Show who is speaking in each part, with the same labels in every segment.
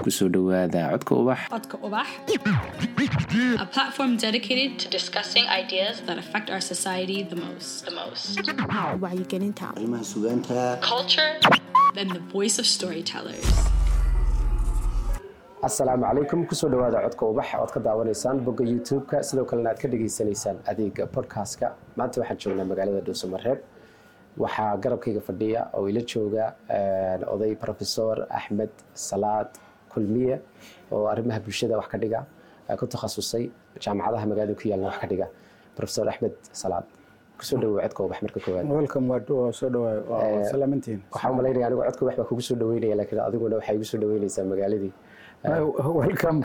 Speaker 1: kusoo dhowaada codka ubax
Speaker 2: Codka Ubax, a platform dedicated to discussing ideas that affect our society the most. The most.
Speaker 3: wacyigelinta
Speaker 4: arrimaha sugaanta
Speaker 2: Culture and the voice of storytellers.
Speaker 5: asalaamu calaykum kusoo dhawaada codka ubax ood ka daawanaysaan bogga youtube-ka sidoo kalena aad ka dhageysanaysaan adeega podcast-ka maanta waxaan joognaa magaalada dhuusamareeb waxaa garabkayga fadhiya oo ila jooga oday profesor axmed salaad kulmiye oo arrimaha bulshada wax ka dhiga ku takhasusay jaamacadaha magaalada ku yaalna wax ka dhiga profesor axmed salaad kusoo dhawow codka ubax marka koowaad
Speaker 6: welcome waa waa soo dhawaay waa salaamantiin
Speaker 5: waxaa u malaynaya anigu codka ubax baa kugu soo dhaweynaya laakiin adiguna waxaa igu soo dhaweynaysaa magaaladii
Speaker 6: welcome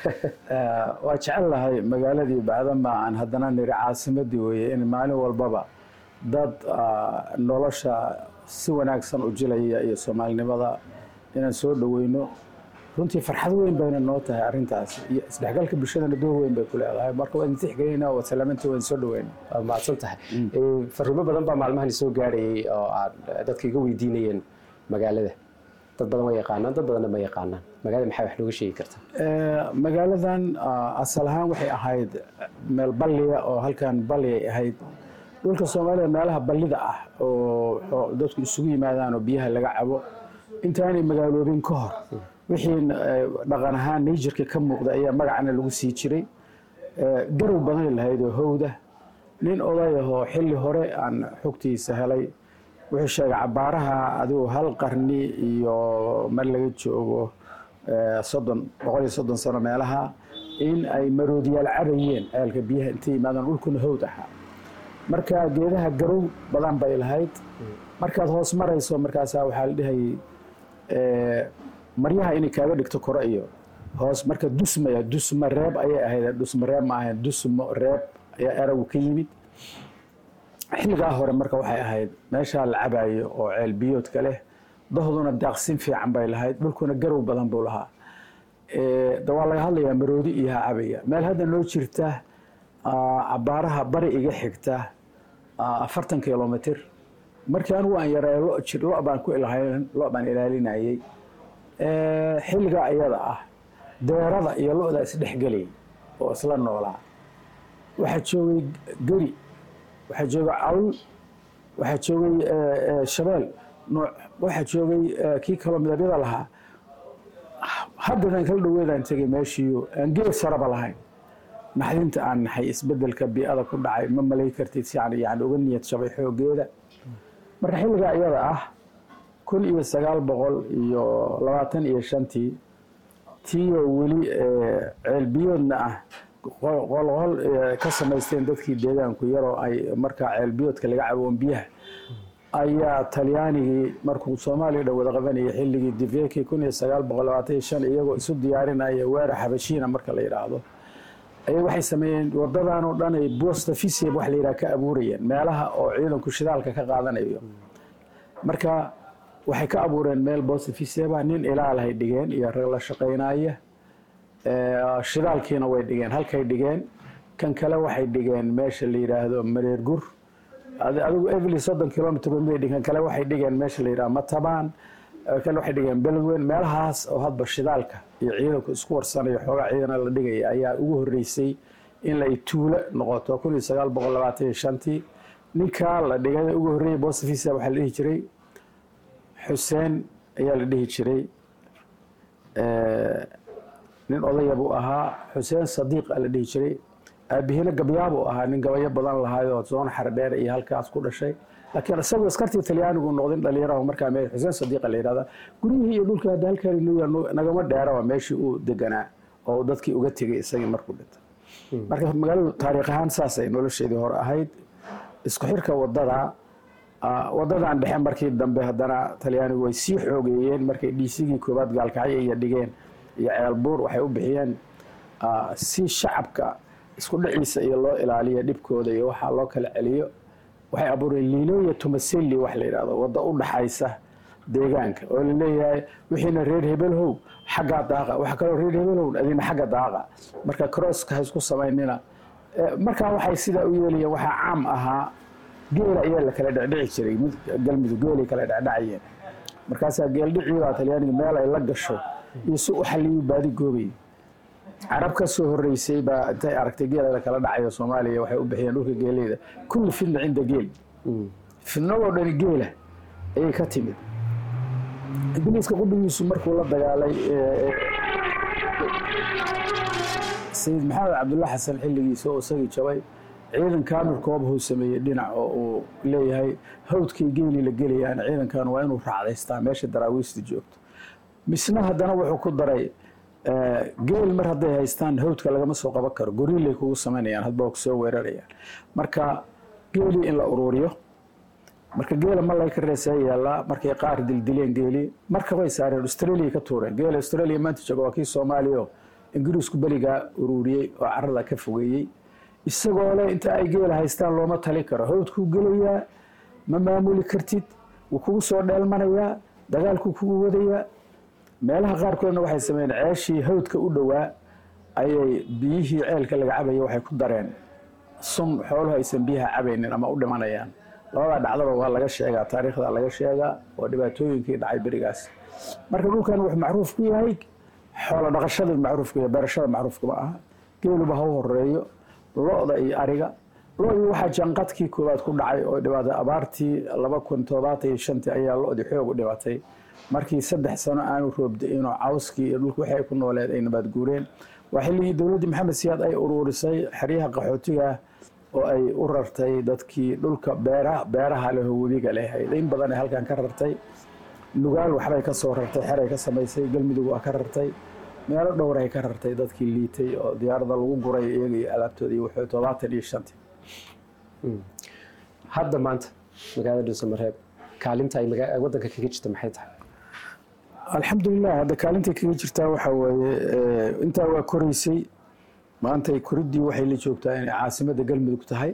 Speaker 6: Eh, waa jecel lahay magaaladii bacdama aan haddana niri caasimadii weeye in maalin walbaba dad ah, nolosha si wanaagsan u jilaya iyo soomaalinimada inaan soo dhaweyno runtii farxad weyn bayna noo tahay arrintaas iyo isdhexgalka bulshadana door weyn bay ku leedahay marka waa idin tixgelinaa waa salaamantii waa idin soo dhaweyna
Speaker 5: waa mahadsan tahay Eh, fariimo badan baa maalmahan soo gaarayay oo aad dadka iga weydiinayeen magaalada dad badan waa yaqaanaan dad badanna ma yaqaanaan magaalada maxaa wax nooga sheegi karta
Speaker 6: Eh, magaaladan ah, asal ahaan waxay ahayd meel balliya oo halkan balli ay ahayd dhulka soomaalida meelaha ballida ah oo oo dadku isugu yimaadaan oo biyaha laga cabo intaanay magaaloobin ka hor wixii eh, dhaqan ahaan najerka ka muuqda ayaa magacana lagu sii jiray Eh, garow badanay lahayd oo howda nin oday ahoo xilli hore aan xogtiisa helay wuxuu sheegay cabaaraha adigu hal qarni iyo mar laga joogo eh, soddon boqol iyo soddon sano meelaha in ay maroodiyaal cabayeen ceelka biyaha intay yimaadaan dhulkuna howd ahaa marka geedaha garow badan bay lahayd markaad hoos marayso markaasaa waxaa la dhihayay eh, maryaha inay kaaga dhigto kore iyo hoos marka dusmaya dusma reeb ayay ahayd dusma reeb ma ahayn dusmo reeb ayaa eragu ka yimid xilligaa hore marka waxay ahayd meeshaa la cabayo oo ceel biyoodka leh dahduna daaqsin fiican bay lahayd dhulkuna garow badan buu lahaa Eh, da waa laga hadlayaa maroodi iyo ha cabaya meel hadda noo jirta ah, cabaaraha bari iga xigta ah, afartan kilomitr markii anigu aan yaray lo jir lo baan ku ilahayn lo baan ilaalinayay Eh, xilligaa iyada ah deerada iyo lo-da isdhexgelayay oo isla noolaa waxaa joogay geri waxaa joogay cawl waxaa joogay eh, eh, shabeel nooc waxaa joogay eh, kii kaloo midabyada lahaa haddadan kala dhaweedaan tegay meeshiiyo aan geed saraba lahayn naxdinta aan naxay isbedelka bii'ada ku dhacay ma malay kartid si aan yani uga niyad shabay xoogeeda marka xilligaa iyada ah kun iyo sagaal boqol iyo labaatan iyo shantii tiiyoo weli eh, ceelbiyoodna ah qol- qolqol eh, ka samaysteen dadkii deegaanku yaroo ay markaa ceelbiyoodka laga caboon biyaha ayaa talyaanigii markuu soomaaliya dhan wada qabanayay xilligii diveki kun iyo sagaal boqol labaatan iyo shan iyagoo isu diyaarinaya weerar xabashiina marka la yidhaahdo ayay waxay sameeyeen wadadan oo dhan ay bosta fisib wax la yidhaha ka abuurayeen meelaha oo ciidanku shidaalka ka qaadanayo marka waxay ka abuureen meel bosta fiseba nin ilaalahay dhigeen iyo rag la shaqaynaya Eh, shidaalkiina way dhigeen halkay dhigeen kan kale waxay dhigeen meesha la yidhaahdo mareer gur Adi- adigu evely soddon kilomitr bay dhigeen kale waxay dhigeen meesha la yidhaha matabaan eh, kale waxay dhigeen beledweyn meelahaas oo hadba shidaalka iyo ciidanku isku warsanayo xoogaa ciidana la dhigaya ayaa ugu horeysay in la tuulo noqoto kun iyo sagaal boqol labaatan iyo shantii ninkaa la dhigay ugu horreeyay bostafisa waxaa la dhihi jiray xuseen ayaa la dhihi jiray Eh, nin odaya buu ahaa xuseen sadiiq a la dhihi jiray aabihina gabyaabuu ahaa nin gabayo badan lahaayoo soon xardheer iyo halkaas ku dhashay laakiin isagoo askartii talyaanigu noqdin dhalinyaraha markaa meel xuseen sadiiqa la yidhahda guryihii iyo dhulkii hadda halkaan inuu yaal nagama dheeraba meeshii uu deganaa oo uu dadkii uga tegay isagii markuu dhintay marka magaaladu taariikh ahaan saasay nolosheedii hore ahayd isku xirka wadada ah, wadadan dhexe markii dambe haddana talyaanigu way sii xoogeeyeen markay dhiisigii koowaad gaalkacyo iyo dhigeen iyo ceelbuur waxay u bixiyeen ah, si shacabka isku dhiciisa iyo loo ilaaliyo dhibkooda iyo waxaa loo kala celiyo waxay abuureen liilooya tumaseli wax la yidhahdo waddo u dhaxaysa deegaanka oo la leeyahay wixiina reer hebelhow xaggaa daaqa waxa kaloo reer hebelhow adina xagga daaqa marka crosska ha isku samaynina Eh, markaa waxay sidaa u yeelayeen waxaa caam ahaa geela ayaa la kala dhecdhici jiray mid galmudug geelay kala dhecdhacayeen markaasaa geeldhicii baa talyaaniga meel ay la gasho iyo si u xaliyuu baadi goobay carab ka soo horeysay baa intay aragtay geela la kala dhacayo soomaaliya waxay u bixiyeen dhulka geeleyda kulli fidna cinda geel fidnadoo dhani geela ayay ka timid ingiliiska qudhigiisu markuu la dagaalay sayid maxamed cabdulla xasan xilligiisa oo isagii jabay ciidan kaamil koobahuu sameeyey dhinac oo uu leeyahay hawdkii geeli la gelayaan ciidankan waa inuu raacdaystaa meesha daraawiista joogto misna haddana wuxuu ku daray geel mar hadday haystaan hawdka lagama soo qaban karo goriilay kugu samaynayaan hadba waa kusoo weerarayaan marka geelii in la uruuriyo marka geela malay ka reesee yaallaa markay qaar dildileen geelii marka way saareen australia ka tuureen geela australia maanta jooga waa kii soomaaliya ingiriisku beligaa uruuriyey oo carada ka fogeeyey isagoo leh inta ay geela haystaan looma tali karo hawdkuu gelayaa ma maamuli kartid wuu kugu soo dheelmanayaa dagaalkuu kugu wadayaa meelaha qaarkoodna waxay sameeyeen ceeshii hawdka u dhowaa ayay biyihii ceelka laga cabaya waxay ku dareen sun xooluhu aysan biyaha cabaynin ama u dhimanayaan labadaa dhacdaba waa laga sheegaa taariikhda laga sheegaa oo dhibaatooyinkii dhacay berigaas marka dhulkan wuxuu macruuf ku yahay xoolo dhaqashada macruuf ku yahay beerashada macruufka ma aha geeluba ha u horeeyo lo-da iyo ariga lo-dii waxaa janqadkii koowaad ku dhacay oo dhibaatay abaartii laba kun toddobaatan iyo shantii ayaa lo-dii xoog u dhibatay markii saddex sano aanu roobda-inoo cawskii iyo dhulka waxay ku nooleed ay nabaad guureen waa xilligii dowladdii maxamed siyaad ay uruurisay xeryaha qaxootiga oo ay u rartay dadkii dhulka beeraha beeraha leho webiga lehayd in badan ay halkan ka rartay nugaal waxbay ka soo rartay xeray ka samaysay galmudug waa ka rartay meelo dhowray ka rartay dadkii liitay oo diyaarada lagu guray iyaga iyo alaabtooda iyo wuxuu todobaatan iyo shantii
Speaker 5: hadda maanta magaalada dhuusamareeb kaalinta ay waddanka kaga jirta maxay tahay
Speaker 6: alxamdulilah hadda kaalintay kaga jirtaa waxaa weeye intaa waa koreysay maantay koriddii waxay la joogtaa inay caasimadda galmudug tahay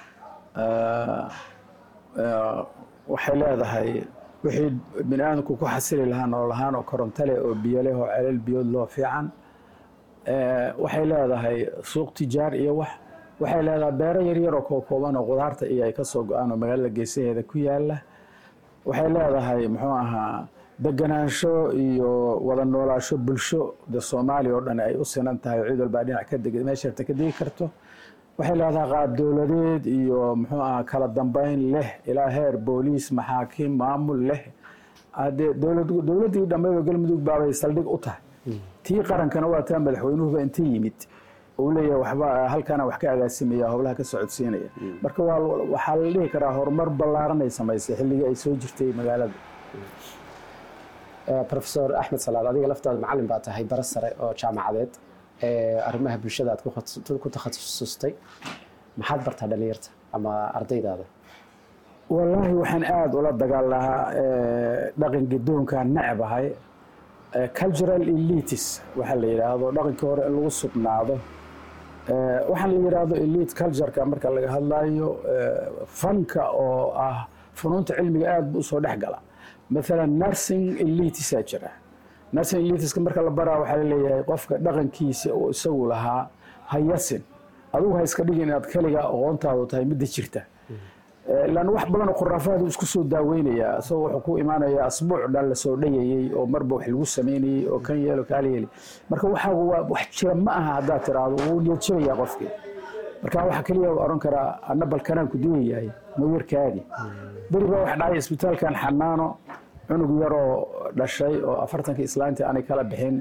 Speaker 6: waxay leedahay wixii bini aadamku ku xasili lahaa nolol ahaan oo koronto leh oo biyo leh oo celal biyood loo fiican waxay leedahay suuq tijaar iyo wax waxay leedahay beero yaryar oo kookooban oo qudaarta iyo ay ka soo go-aan oo magaalada geesaheeda ku yaala waxay leedahay muxuu ahaa deganaansho iyo wada noolaasho bulsho de soomaaliya oo dhan ay u sinan tahay cid walbaa dhinac ka deg meesharta ka degi karto waxay leedahay qaab dowladeed iyo muxuu ahaa kala dambeyn leh ilaa heer booliis maxaakiim maamul leh hadee dowladdii dhammeedoo galmudug baabay saldhig u tahay tii qarankana waa taa madaxweynuhuba inta yimid uu leeyahay waxba halkaana wax ka agaasimaya howlaha ka socodsiinaya marka waa waxaa la dhihi karaa horumar ballaaran ay samaysay xilligii ay soo jirtay magaalada
Speaker 5: profesor axmed salaad adiga laftaada macalin baa tahay bara sare oo jaamacadeed arrimaha bulshada aad ku takhasusustay maxaad bartaa dhalinyarta ama ardaydaada
Speaker 6: wallaahi waxaan aada ula dagaal lahaa dhaqan gadoonkaan necbahay cultural elitis waxaa la yidhaahdo dhaqankii hore in lagu sugnaado waxaan la yidhaahdo elite cultureka marka laga hadlayo fanka oo ah funuunta cilmiga aada bu usoo dhex gala maalan nursing elitisaa jira nursing elitiska marka la baraa waxaa laleeyahay qofka dhaqankiisa oo isagu lahaa hayasin adugu ha iska dhigin inaad keliga aqoontaadu tahay midda jirta lan wax badanoo khuraafaadu isku soo daaweynayaa isagoo wuxuu ku imaanayaa asbuuc dhan lasoo dhayayey oo marba wax lagu sameynayey oo kan yeelo kaala yeeli marka waxaagu waa wax jira ma aha haddaad tiraahdo wuu niyadjirayaa qofkii marka waxa keliya oran karaa anna balkanaan ku duwayahay mayarkaadi beri baa wax dhacay isbitaalkan xanaano cunug yaroo dhashay oo afartankii islaantii aanay kala bixin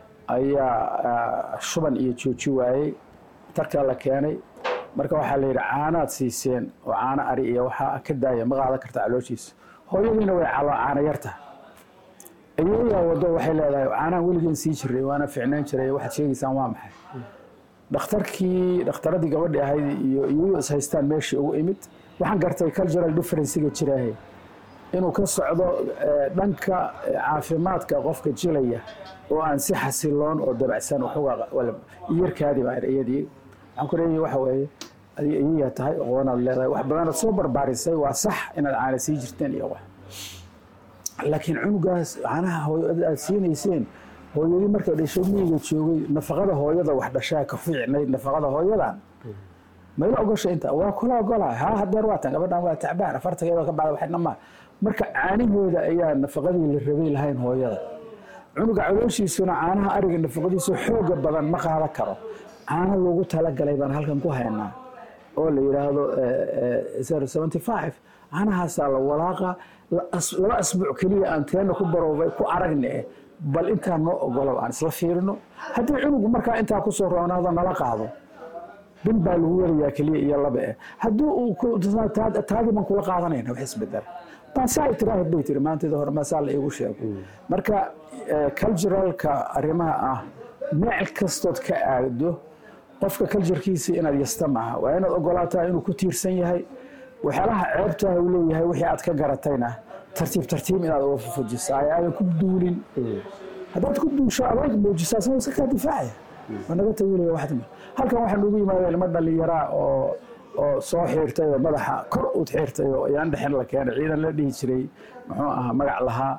Speaker 6: ayaa shuban iyo jooji waayey tarkaa la keenay marka waxaa la yidhi caanaad siiseen oo caano ari iyo waxaa ka daaya ma qaadan karta calooshiisa hooyadiina way calo caano yarta ayeeyaa wado waxay leedahay caanahan weligeen sii jiray waana ficnaan jiray waxaad sheegaysaan waa maxay dhakhtarkii dhakhtaradii gabadhi ahayd iyo iyagu is haystaan meeshii ugu imid waxaan gartay cultural differencega jiraahe inuu ka socdo dhanka caafimaadka qofka jilaya oo aan si xasiloon oo dabacsan iyarkaadi baa iyadii waxaan ku leeyahay waxa weeye adiga iyayaa tahay aqoonaad leedahay wax badanaad soo barbaarisay waa sax inaad caana sii jirteen iyo wax laakiin cunugaas caanaha hooyada aad siinayseen hooyadii markay dhashay miyiga joogay nafaqada hooyada wax dhashaa ka fiicnayd nafaqada hooyadan mayla ogosha inta waa kula ogolahay haa hadeer waa tan gabadhan waa tacbaan afartankeeda ka bacda waxna ma marka caanaheeda ayaa nafaqadii la rabay lahayn hooyada cunuga calooshiisuna caanaha ariga nafaqadiisu xooga badan ma qaadan karo caano loogu talagalay baan halkan ku haynaa oo la yidhaahdo seventy five caanahaasaa la walaaqa laba asbuuc keliya aan teena ku baroobay ku aragne bal intaa noo ogolow aan isla fiirino haddii cunugu markaa intaa kusoo roonaado nala qaado bil baa lagu warayaa keliya iyo laba eh haddii uu taadii baan kula qaadanayna wax isbedela maasaa tiraahid bay tiri maanteeda hore maasaa la iigu sheego marka culturalka arrimaha ah meel kastood ka aado qofka culturekiisa inaad yasta maaha waa inaad ogolaataa inuu ku tiirsan yahay waxyaalaha ceebtaah uu leeyahay wixii aad ka garatayna tartiib tartiib inaad uga fufujisaa ay aadan ku duulin haddaad ku duusho adag muujisaa sama iska kaa difaacaya waa naga tagilaya waxdima halkan waxaa noogu yimaada ilmo dhalinyaraa oo oo soo xiirtay oo madaxa kor uud xiirtay oo ayaan dhexin la keenay ciidan la dhihi jiray muxuu ahaa magac lahaa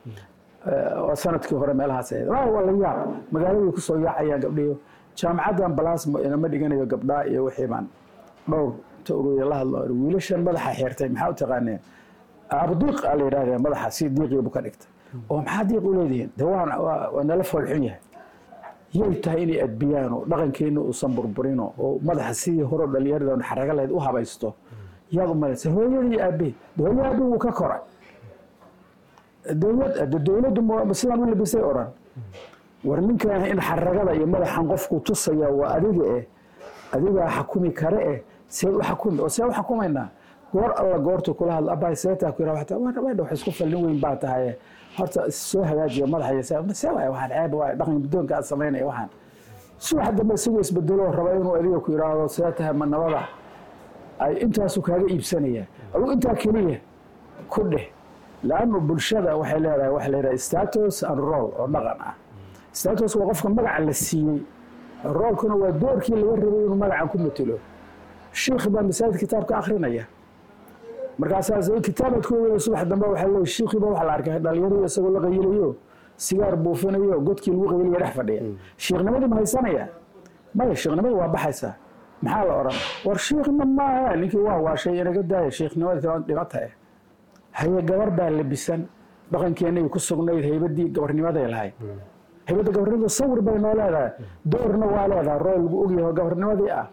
Speaker 6: oo sanadkii hore meelahaas ahayd waa la yaab magaaladay kusoo yaacayaan gabdhiyo jaamacaddan balasmo inama dhiganayo gabdhaa iyo wixii baan dhowr ta ururiya la hadlo wiilashan madaxa xiirtay maxaa u taqaaneen abdiiq aa la yidhahdee madaxa si diiqiibu ka dhigtay oo maxaa diiq u leedihiin de waa nala foolxun yahay yay tahay inay adbiyaano dhaqankeenna uusan burburino oo madaxa sidii hore dhalinyarada xaraga lahayd u habaysto yaad u malaysa hooyadii aabe hooyo aabe wuu ka koray dowlad dowladdu sidaan u labisay odhan war ninkan in xaragada iyo madaxan qofku tusaya waa adiga eh adigaa xakumi kare eh seed u xakumi oo see u xakumaynaa goor alla goortu kula hadla abay seetaa ku yidhaha waxta waa wax isku fallin weyn baa tahay horta soo hagaajiya madaxa iyo see waay waxaan ceeb waay dhaqan guddoonka aad samaynaya waxaan subax dambe isagoo isbedelo raba inuu adiga ku yidhaahdo see tahay ma nabada ay intaasu kaaga iibsanaya adugu intaa keliya ku dheh laannu bulshada waxay leedahay waxa la yidhaha status and roll oo dhaqan ah status waa qofka magaca la siiyey roolkuna waa doorkii laga rabay inuu magacan ku matelo shiikh baa masaajid kitaabka akrinaya markaasaa kitaabaad ku wada subax dambe waxaa leeyahay shiikhiiba waxaa la arkay dhalinyarada isagoo la qayilayo sigaar buufinayo godkii lagu qayilaya dhex fadhiya shiikhnimadii ma haysanaya maya shiikhnimadii waa baxaysaa maxaa la odhan war shiikhna maaha ninkii waa waashay inaga daaya shiikhnimada dhimata eh haye gabar baa labisan dhaqankeenay ku sugnayd haybadii gabarnimaday lahayd haybadda gabarnimada sawir bay noo leedahay doorna waa leedahay roo lagu ogyahay oo gabarnimadii ah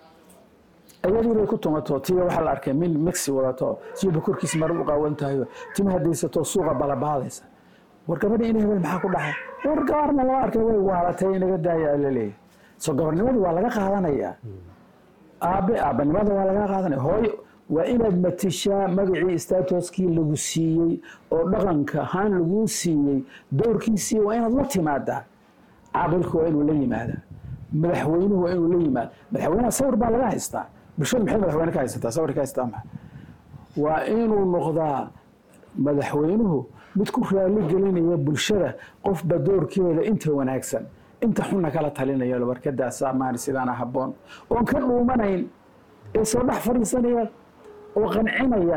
Speaker 6: iyadii bay ku tumato tiya waxaa la arkay min mixi wadato siba korkiisa mara u qaawan tahayo tima hadaysato suuqa balabaadaysa war gabadhi in hebel maxaa ku dhaxay war gabarna lama arkay way waalatay inaga daaya la leeyahay soo gabarnimadii waa laga qaadanayaa aabe aabanimada waa laga qaadanaya hooyo waa inaad matishaa magacii statuskii lagu siiyey oo dhaqanka ahaan laguu siiyey doorkiisii waa inaad la timaadaa caabilka waa inuu la yimaadaa madaxweynuhu waa inuu la yimaada madaxweynaha sawir baa laga haystaa bulshadu maxay madaxweyne ka haysataa sawir ka haystaa maxa waa inuu noqdaa madaxweynuhu mid ku raali gelinaya bulshada qofba doorkeeda inta wanaagsan inta xunna kala talinaya warkadaasa maan sidaana habboon oon ka dhuumanayn ee soo dhex fadhiisanaya oo qancinaya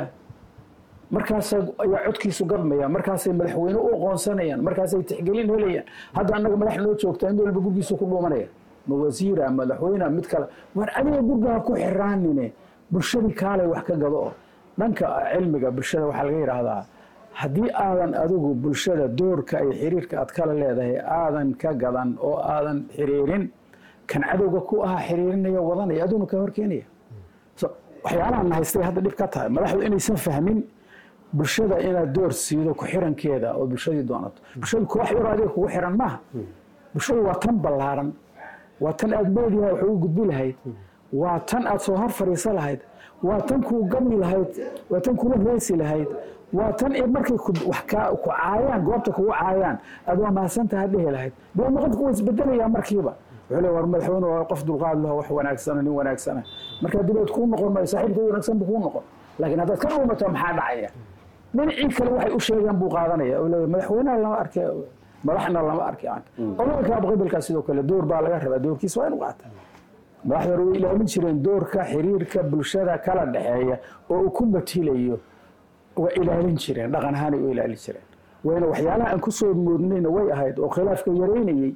Speaker 6: markaas ayaa codkiisu gadmaya markaasay madaxweyne u aqoonsanayaan markaasay tixgelin helayaan hadda annaga madax noo joogtaa in walba gurgiisu ku dhuumanaya ma wasiira madaxweyne mid kale war adiga gurgaha ku xiraanine bulshadii kaalay wax ka gado oo dhanka cilmiga bulshada waxaa laga yidhaahdaa haddii aadan adigu bulshada doorka iyo xiriirka aad kala leedahay aadan ka gadan oo aadan xiriirin kan cadowga ku ahaa xiriirinaya wadanaya aduna ka horkeenaya waxyaalahan haystay hadda dhib ka tahay madaxdu inaysan fahmin bulshada inaad door siido ku xirankeeda oo bulshadii doonato bulshadu koox yaroo adiga kugu xiran maaha bulshadu waa tan ballaaran waa tan aad meediha wax ugu gudbi lahayd waa tan aad soo hor fadhiisa lahayd waa tan kuu gami lahayd waa tan kula heesi lahayd waa tan markay ku caayaan goobta kugu caayaan aad waa mahadsantaha dhehi lahayd deedna qofku waa isbedelayaa markiiba wuxuu le war madaxweyne waa qof dulqaad laho wax wanaagsana nin wanaagsana markaa dibeed kuu noqon maayo saaxiibka wanaagsan buu kuu noqon laakiin haddaad ka dhuumato maxaa dhacaya dhinacii kale waxay u sheegaan buu qaadanaya oo leeyahay madaxweynaha lama arkay madaxna lama arkay odalka qabiilkaa sidoo kale door baa laga rabaa doorkiisa waa inu qaata madaxda hore way ilaalin jireen doorka xiriirka bulshada kala dhexeeya oo uu ku matilayo waa ilaalin jireen dhaqan ahaanay u ilaalin jireen wayna waxyaalaha aan kusoo moodnayna way ahayd oo khilaafka yaraynayey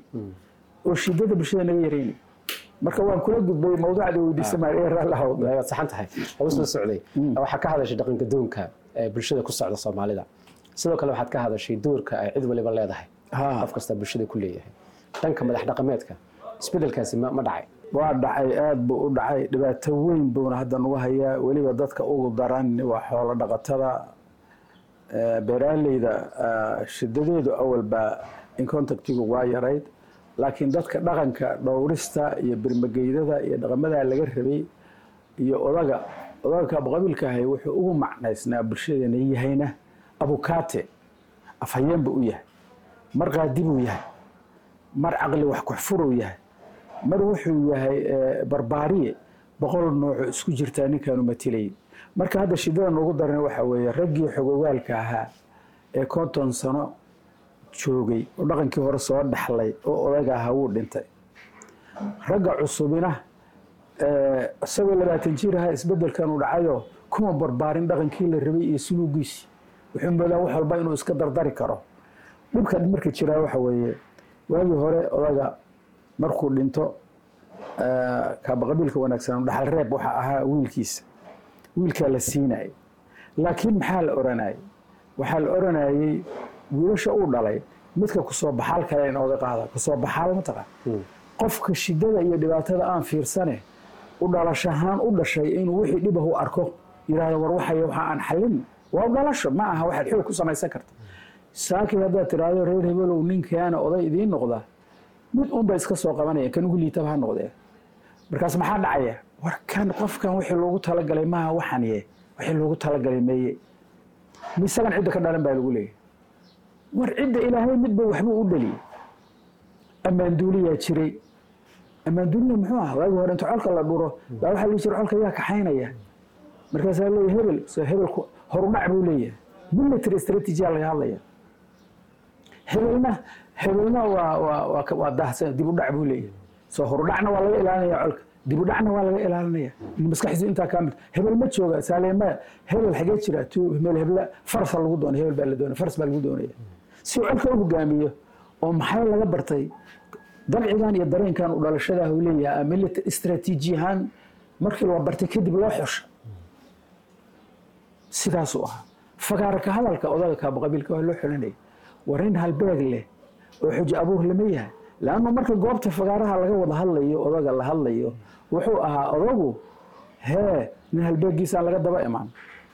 Speaker 6: oo shidada bulshada naga yaraynayay marka waan kula gudbay mawduucda weydiisamaad
Speaker 5: saxan tahay oo soo socday waxaa ka hadashay dhaqanka doonka ee bulshada ku socda soomaalida sidoo kale waxaad ka hadashay doorka ay cid waliba leedahay
Speaker 6: Ha.
Speaker 5: qof kasta bulshada ku leeyahay dhanka madax dhaqameedka isbedelkaasi ma ma dhacay
Speaker 6: waa dhacay aad buu u dhacay dhibaato weyn buuna hadda nagu hayaa weliba dadka ugu daran waa xoolo dhaqatada Eh, beeraaleyda eh, shidadeedu awalba in contactigu waa yarayd laakiin dadka dhaqanka dhowrista iyo birmageydada iyo dhaqamadaa laga rabay iyo odaga odaga kaabqabiilka ahay wuxuu ugu macnaysnaa bulshadeena yahayna abukaate afhayeen buu u yahay mar qaadi buu yahay mar caqli wax kuxfuruu yahay mar wuxuu yahay eh, barbaariye boqol noocoo isku jirtaa ninkaanu matilayay marka hadda shidada noogu daran waxa weeye raggii xogogaalka ahaa ee konton sano joogay oo dhaqankii hore soo dhaxlay oo odaga ahaa wuu dhintay ragga cusubina eh, isagoo labaatan jir ahaa isbedelkan uu dhacayo kuma barbaarin dhaqankii la rabay iyo suluugiisi wuxuu moodaa wax walba inuu iska dardari karo dhibka marka jiraa waxa weeye waagii hore odaga markuu dhinto eh, kaabaqabiilka wanaagsan dhaxal reeb waxa ahaa wiilkiisa wiilkaa la siinayay laakiin maxaa la oranayay waxaa la oranayay wiilasha uu dhalay midka kusoo baxaal kale in oga qaada kusoo baxaal mataqaan qofka shidada iyo dhibaatada aan fiirsane u dhalashahaan u dhashay inuu wixii dhibah u arko yidhahdo war waxay waxa aan xallin waa u dhalasho ma aha waxaad xoog ku samaysan karta saakii haddaad tiraahdo reer hebelow ninkaana oday idiin noqda mid unba iska soo qabanaya kan ugu liitaba ha noqdee markaas maxaa dhacaya war kan qofkan wixii loogu talagalay maaha waxan ye wixii loogu talagalay meeye misagan cidda ka dhalan baa lagu leeyahy war cidda ilaahay midba waxbuu u dhaliyey ammaanduuliyaa jiray ammaanduuliya muxuu ah waagi hore inta colka la dhuro baa waxaa lii jira colka yaa kaxaynaya markaasaa leeyahy hebel so hebel ku- horudhac buu leeyahay military strategy-aa laga hadlaya hebelna hebelna waa waa waa ka- waa daahsan dib u dhac buu leeyahay soo horudhacna waa laga ilaalinaya colka dib u dhacna waa laga ilaalinaya maskaxdiisu intaa kaa mid hebel ma jooga saaleema hebel xagee jira tu meel hebla farsa lagu doonay hebel baa la doonay fars baa lagu doonaya si uu colka u hogaamiyo oo maxay laga bartay dabcigan iyo dareenkan u dhalashadaah uu leeyahay military istaraatiiji ahaan markii loo bartay kadib loo xusha sidaasuu ahaa fagaarka hadalka odaga kaabaqabiilka waa loo xulanaya war in halbeeg leh oo xujo abuur lama yahay laannu marka goobta fagaaraha laga wada hadlayo odaga la hadlayo wuxuu ahaa odagu hee nin halbeegiisaan laga daba imaan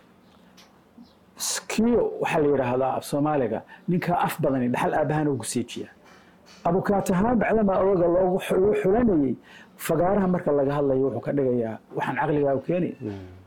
Speaker 6: kiyo waxaa la yidhaahdaa af soomaaliga ninkaa af badani dhaxal aabahana ugu seejiya abukaatahaan bacdamaa odaga loogu xu- loo xulanayey fagaaraha marka laga hadlayo wuxuu ka dhigayaa waxaan caqligaa u keenay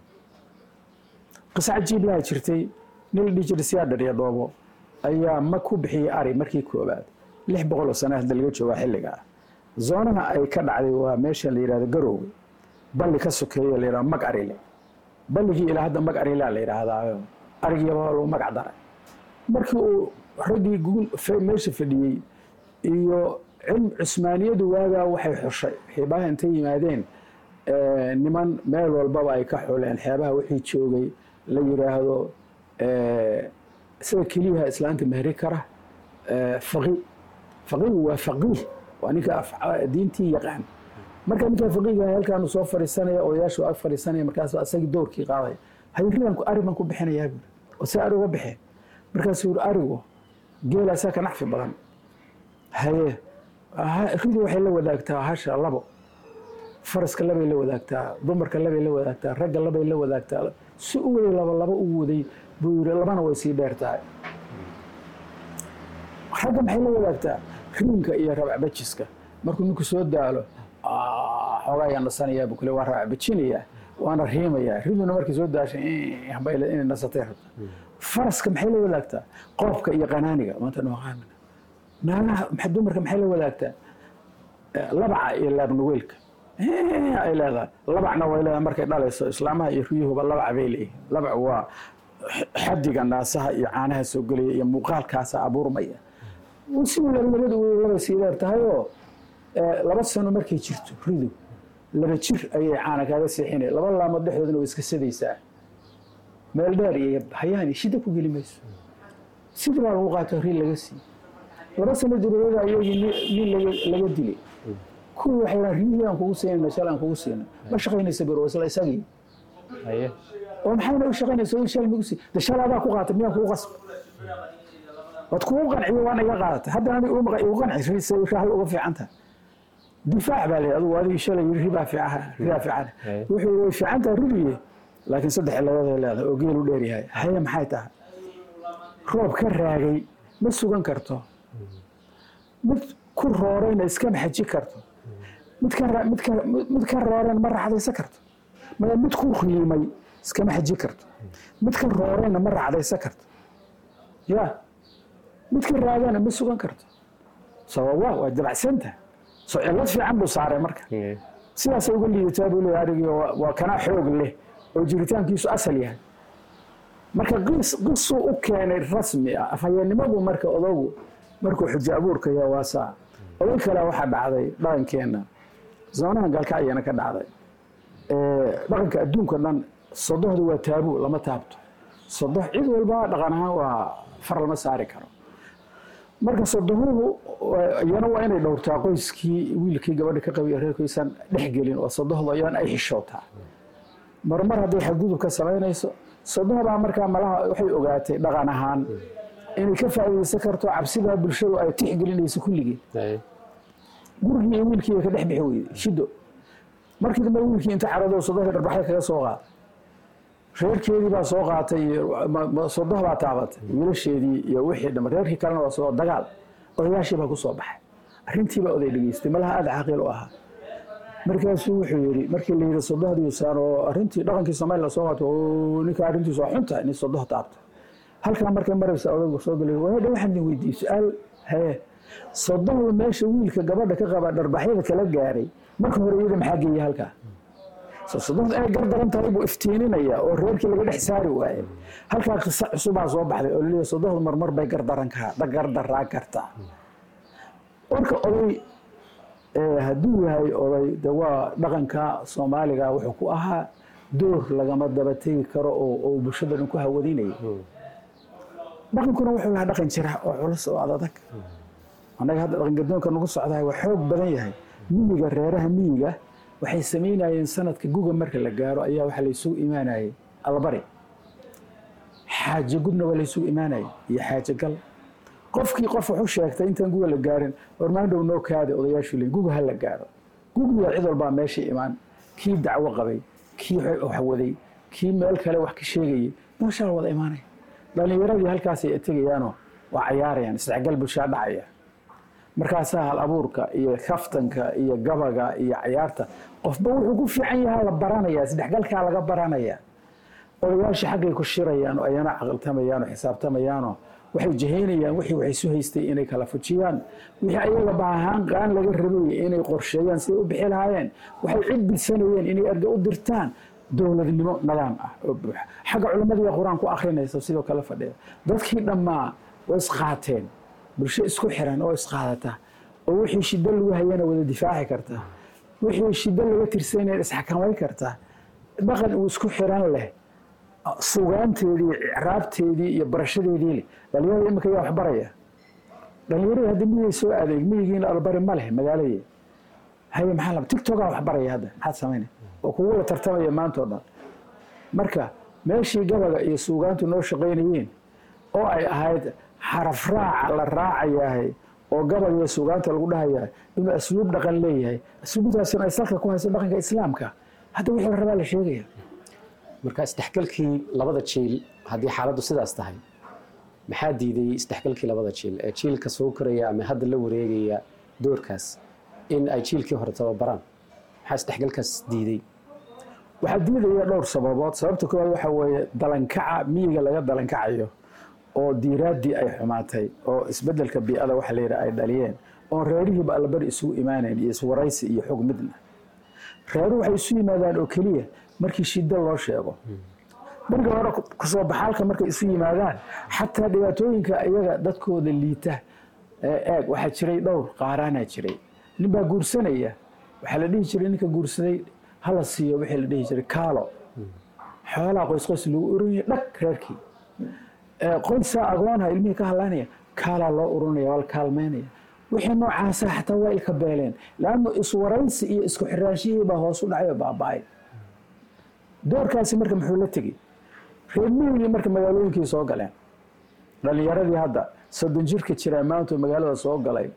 Speaker 6: qisa cajiib laha jirtay nin la dhihi jiray siyaadhar iyo dhoobo ayaa ma ku bixiyey ari markii koobaad lix boqol oo sano hadda laga joogaa xilliga ah zoonaha ay ka dhacday waa meesha la yidhahdo garowga balli ka sokeeyo la yidhahdo mag arile balligii ilaa hadda mag arilea la yidhaahdaa arigiiba lagu magac daray markii uu raggii gugul fe- meesha fadhiyey iyo cilm cusmaaniyadu waagaa waxay xushay xiibaha intay yimaadeen eh, niman meel walbaba ay ka xuleen xeebaha wixii joogay la yidhaahdo eh, sida keliyaha islaanta mehri kara eh, faqi faqiigu waa faqiih waa ninka af- diintii yaqaan marka ninkaa faqiiga halkaanu soo fadhiisanaya odayaashu ag fadhiisanaya markaas asagii doorkii qaadaya hayridanku ari baan ku bixinayaa buuri oo see ari uga bixeen markaasuu yuri arigu geela saa ka nacfi badan haye ha- ridu waxay la wadaagtaa hasha labo faraska labay la wadaagtaa dumarka labay la wadaagtaa ragga labay la wadaagtaa si u waday laba laba u waday buu yiri labana way sii dheer tahay ragga maxay la wadaagtaa riinka iyo rabacbajiska markuu ninku soo daalo "Ah, xoogaa ayaan nasanayaa buu kule waa rabacbajinayaa waana riimayaa riduna markay soo daashay "Eh, hambay le- inay nasatay rabta faraska maxay la wadaagtaa qoobka iyo qanaaniga maanta nooqaamina naagaha maxa- dumarka maxay la wadaagtaa Eh, labaca iyo laabnuweelka Eh, ay leedahay labacna way leedahay markay dhalayso islaamaha iyo riyuhuba labac bay leeyihin labac waa x- xadiga naasaha iyo caanaha soo gelaya iyo muuqaalkaasa abuurmaya si labada labay sii dheer tahay oo eh, laba sano markay jirto ridu laba jir ayay caana kaaga seexinaya laba laamood dhexdoodana way iska sadaysaa meel dheer iyo hayaani shida ku geli mayso sidii baa lagu qaato ri laga siiye laba sano dabadeeda ayagii nin- nin laga- laga dilay kuwii waxay dhahan riyihii aan kugu siinayna shal aan kugu siina ma shaqaynaysa biro isla isagii
Speaker 5: haye
Speaker 6: oo maxayna u shaqaynaysa oo shal migu sii de shal adaa ku qaatay miyaan kugu qasba waad kugu qanciyo waana iga qaadatay hadda ani igu qanci rise shaahay uga fiican tahay difaac baa leeyahay adugu adigii shalay yiri ribaa fiican ribaa fiican wuxuu way fiican tahay ribiye laakiin saddex ciladood ay leedahay oo geelu dheer yahay haye maxay tahay roob ka raagay ma sugan karto mid ku roorayna iskama xaji karto mid ka mid ka mid ka roorayna ma racdaysan karto maya mid ku riimay iskama xaji karto mid ka roorayna ma racdaysan karto ya mid ka raagana ma sugan karto sababa waa dabacsanta so cilad fiican buu saaray marka sidaasay uga liidataa buu leeyahay arigii waa kanaa xoog leh oo jiritaankiisu asal yahay marka qis qisuu u keenay rasmi ah afhayeennimadu marka odagu markuu xujo abuurka yahay waa saa oday kale waxaa dhacday dhaqankeenna zamanahan galkacyana ka dhacday dhaqanka adduunka dhan sodohdu waa taabuu lama taabto sodoh cid walba dhaqan ahaan waa far lama saari karo marka sodohuhu iyana waa inay dhowrtaa qoyskii wiilkii gabadha ka qabay reerkiisan dhexgelin oo sodohdu iyana ay xishootaa marmar hadday xadgudub ka samaynayso sodohdaa markaa malaha waxay ogaatay dhaqan ahaan inay ka faa'iidaysan karto cabsidaa bulshadu ay tixgelinayso kulligii gurigii iyo wiilkii ka dhex bixi weyday shido markii dambe wiilkii inta carado sodohda dharbaxay kaga soo qaatay reerkeedii baa soo qaatay sodoh baa taabatay wiilasheedii iyo wixii dhama reerkii kalena waa soo dagaal odayaashii baa ku soo baxay arrintii baa oday dhegeystay malaha aada caqiil u ahaa markaasuu wuxuu yidhi markii la yidhi sodohdiisaan oo arrintii dhaqankii somaliland soo qaato ninka arrintiisu waa xuntahay nin sodoh taabtay halkaa markay maraysa odaygu soo galay waadha waxaan idin weydiiyey su-aal hee sodohda meesha wiilka gabadha ka qaba dharbaxyada kala gaaray marka hore iyada maxaa geeyay halkaa sodohda inay gardaran tahay buu iftiininaya oo reerkii laga dhex saari waaye halkaa qisa cusubaa soo baxday oo laleeyahay sodohda marmar bay gardaran gardaraa kartaa marka oday hadduu yahay oday de waa dhaqanka soomaaliga wuxuu ku ahaa door lagama daba tegi karo oo bulshada dhan ku hawadinaya dhaqankuna wuxuu lahaa dhaqan jira oo culus oo adadag annaga hadda dhaqan gadoonka nagu socdahay waa xoog badan yahay miyiga reeraha miyiga waxay samaynayeen sanadka guga marka la gaaro ayaa waxaa laysugu imaanayay albari xaaje gudna waa laysugu imaanayay iyo xaaje gal qofkii qof wuxuu sheegtay intaan guga la gaarin warmaandhow noo kaada odayaashu leeyihin guga ha la gaaro gugiya cid walbaa meesha imaan kii dacwo qabay kii wax waday kii meel kale wax ka sheegayay meeshaa wada imaanaya dhalinyaradii halkaasay tegayaanoo waa cayaarayaan isdhexgal bulshaa dhacaya markaasaa hal abuurka iyo kaftanka iyo gabaga iyo cayaarta qofba wuxuu ku fiican yahaa la baranaya isdhexgalkaa laga baranaya odayaasha xaggay ku shirayaan oo ayana caqiltamayaan oo xisaabtamayaanoo waxay jahaynayaan wixii waxay su haystay inay kala fujiyaan wixii ayaga baahaan qaan laga rabay inay qorsheeyaan siday u bixi lahaayeen waxay cid bidsanayeen inay erga u dirtaan dowladnimo nidaam ah oo buuxa xagga culimmadiiya qur-aan ku akrinaysa sidoo kale fadhiya dadkii dhammaa way isqaateen bulsho isku xiran oo isqaadata oo wixii shiddo lagu hayana wada difaaci karta wixii shiddo laga tirsanaya isxakamay karta dhaqan uu isku xiran leh sugaanteedii icraabteedii iyo barashadeedii leh dhalinyarada imika yaa waxbaraya dhalinyarada hadda miyay soo adeeg miyigiina albari ma leh magaaladii haye maxaa la tigtogaa waxbaraya hadda maxaad samaynay oo kugu la tartamaya maanta oo dhan marka meeshii gabaga iyo suugaantu noo shaqaynayeen oo ay ahayd xaraf raaca la raacayahay oo gabaga iyo suugaanta lagu dhahayahay inuu asluub dhaqan leeyahay asluubtaasina ay salka ku hayso dhaqanka islaamka hadda wixii la rabaa la sheegaya
Speaker 5: marka isdhexgalkii labada jiil haddii xaaladdu sidaas tahay maxaa diiday isdhexgalkii labada jiil ee jiilka soo koraya ama hadda la wareegaya doorkaas in ay jiilkii hore tababaraan maxaa isdhexgalkaas diiday
Speaker 6: waxaa diidaya dhowr sababood sababta koowaad waxaa weeye dalankaca miyiga laga dalankacayo oo diiraaddii ay xumaatay oo isbeddelka bii'ada waxa la yidhaha ay dhaliyeen oon reerihiiba allabari isugu imaanayn iyo iswaraysi iyo xog midna reeruhu waxay isu yimaadaan oo keliya markii shiddo loo sheego markii hore kusoo baxaalka markay isu yimaadaan xataa dhibaatooyinka iyaga dadkooda liita eeg waxaa jiray dhowr qaaraanaa jiray nin baa guursanaya waxaa la dhihi jiray ninka guursaday hala siiyo wixii la dhihi jiray kaalo xoolaha qoys qoys lagu urunaya dhag reerkii qoysaa agoonha ilmihii ka hadlaynaya kaalaa loo urunaya waa la kaalmeynaya wixii noocaasa xataa waa ilka beeleen laannu iswaraysi iyo isku xiraashihii baa hoos u dhacay oo baaba'ay doorkaasi marka muxuu la tegey reer miyigii marka magaalooyinkii soo galeen dhalinyaradii hadda soddon jirka jira maanta magaalada soo galay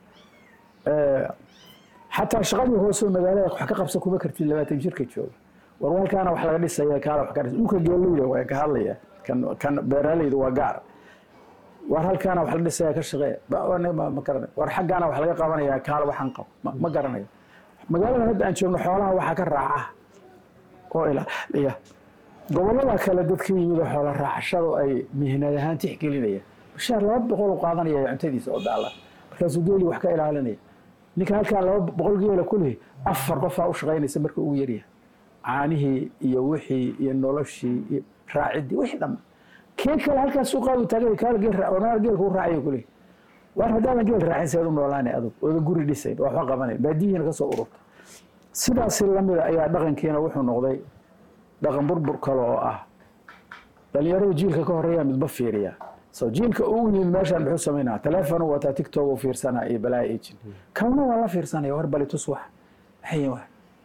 Speaker 6: xataa shaqadii hoose magaalada wax ka qabsan kuma kartid labaatan jirka jooga war halkaana wax laga dhisaya kaala wax ka dhis dhulka geeleyda waa ka hadlaya kan kan beeraleyda waa gaar war halkaana wax la dhisaya ka shaqee ma garanay war xaggaana wax laga qabanaya kaala waxaan qabo ma garanayo magaalada hadda aan joogno xoolaha waxaa ka raaca oo ilaaliya gobolada kale dadka yimid oo xoola raacashadu ay mihnad ahaan tixgelinaya bashaar laba boqol u qaadanaya cuntadiisa oo daala markaasuu geeli wax ka ilaalinaya ninka halkaa laba boqol geela ku lehi afar qofaa u shaqaynaysa marka ugu yaryahay caanihii iyo wixii iyo noloshii iyo raaciddii wixii dhamma kee kale halkaas suuqaadu taagay kaala geel raa geelka u raacaya ku lehi waar haddaadan geel raacin seed u noolaanay adug oodan guri dhisayn waxba qabanayn baadiyihiina ka soo ururta sidaasi lamida ayaa dhaqankiina wuxuu noqday dhaqan burbur kale oo ah dhalinyaradu jiilka ka horeeya midba fiiriya so jiilka ugu yimid meeshaan muxuu samaynaa teleefon wataa tiktok u fiirsanaa iyo balaa ejin kawna waa la fiirsanaya war bali tus wax maxay wax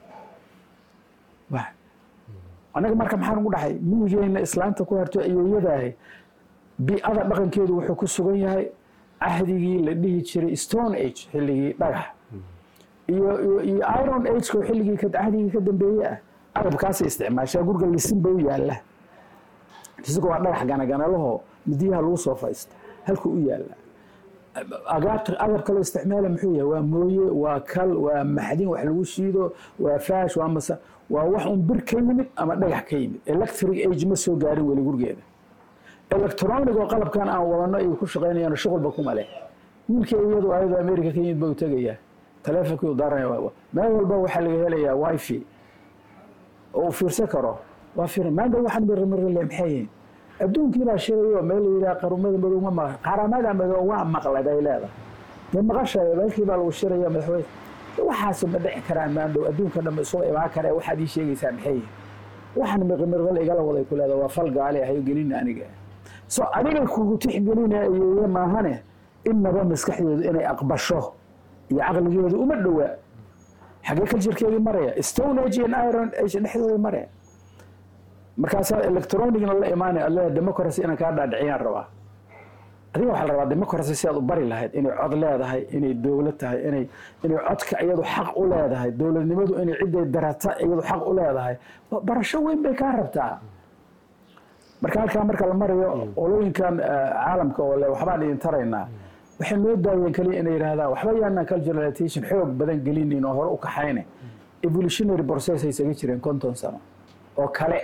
Speaker 6: wax annaga marka maxaan ugu dhaxay miyigeenna islaanta ku harto ayeeyadaahi bi'ada dhaqankeedu wuxuu ku sugan yahay cahdigii la dhihi jiray stone age xilligii dhagax iyo iyo iron ageko xilligii cahdigii ka dambeeye ah agabkaasay isticmaashaa guriga lisinba u yaalla isagoo waa dhagax ganaganalaho midiyaha lagu soo fadhiista halku u yaalla agab kaloo isticmaala muxuu yahay waa mooye waa kal waa maxdin wax lagu shiido waa faash waa masa waa wax un bir ka yimid ama dhagax ka yimid electric age ma soo gaarin weli gurigeeda electronic oo qalabkan aan wadano ay ku shaqaynayaan shuqulba kuma leh wiilkii iyadu ayadoo america ka yimid ba u tegayaa taleefonkii u daaranaya meel walba waxaa laga helayaa wifi oo uu fiirsan karo waa fiiran maanta waxaan mirmirle maxay yihiin adduunkii baa shirayo meel la yidhaha qarumada madow ma maqan qaramada madow waa maqlay bay leedahay dee maqashayo meelkii baa lagu shiraya madaxweyne waxaasu ma dhici karaan maandhow adduunka dhan isuga imaan kare waxaad ii sheegaysaa maxay yihiin waxaan mirmirle igala waday ku leedahay waa fal gaali ahayo gelina aniga so adiga kugu tixgelinayeye maahane inaba maskaxdeedu inay aqbasho iyo caqligeedu uma dhowaa xagee ka jirkeedii maraya stone age and iron age dhexdooda maraya markaasaa electronicna la imaanaya alle democracy inaan kaa dhaadhiciyaan rabaa adiga waxaa la rabaa democracy si aad u bari lahayd inay cod leedahay inay dowlad tahay inay inay codka iyadu xaq u leedahay dowladnimadu inay ciday darata iyadu xaq u leedahay barasho weyn bay kaa rabtaa marka halkaa marka la marayo olooyinkan caalamka oo le waxbaan idin taraynaa waxay noo daayeen kaliya inay yidhahdaan waxba yaanaan culturalization xoog badan gelinin oo hore u kaxayne evolutionary process ay isaga jireen konton sano oo kale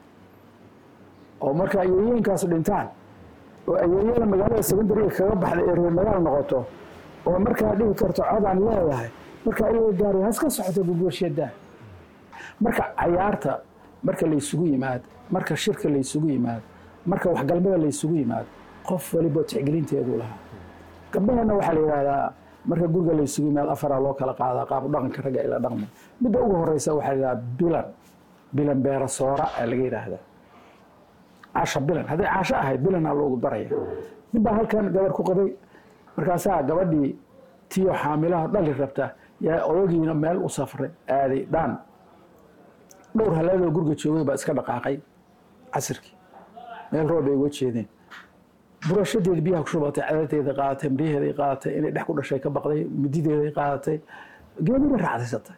Speaker 6: oo marka ayeeyooyinkaasu dhintaan oo ayeeyada magaalada secondariga kaga baxda ee reer magaal noqoto oo markaa dhihi karto codaan leedahay marka ayaga gaari haska socoto gurgurshadaa marka cayaarta marka laysugu yimaado marka shirka laysugu yimaado marka waxgalmada laysugu yimaado qof waliba tixgelinteedu lahaa gabdhahana waxaa la yidhahdaa marka guriga laysugu yimaado afaraa loo kala qaadaa qaab dhaqanka ragga ila dhaqma midda ugu horeysa waxaa la yidhahdaa bilan bilan beera soora aa laga yidhaahdaa caasha bilan hadday caasho ahayd bilanaa loogu daraya ninbaa halkan gabar ku qabay markaasaa gabadhii tiyo xaamilaha dhali rabta yaa odagiina meel u safray aaday dhaan dhowr haleedoo guriga joogay baa iska dhaqaaqay casirkii meel roob ay uga jeedeen burashadeeda biyaha ku shubatay cadadeeda qaadatay maryaheeday qaadatay inay dhex ku dhashay ka baqday midideeday qaadatay geemida raacdaysatay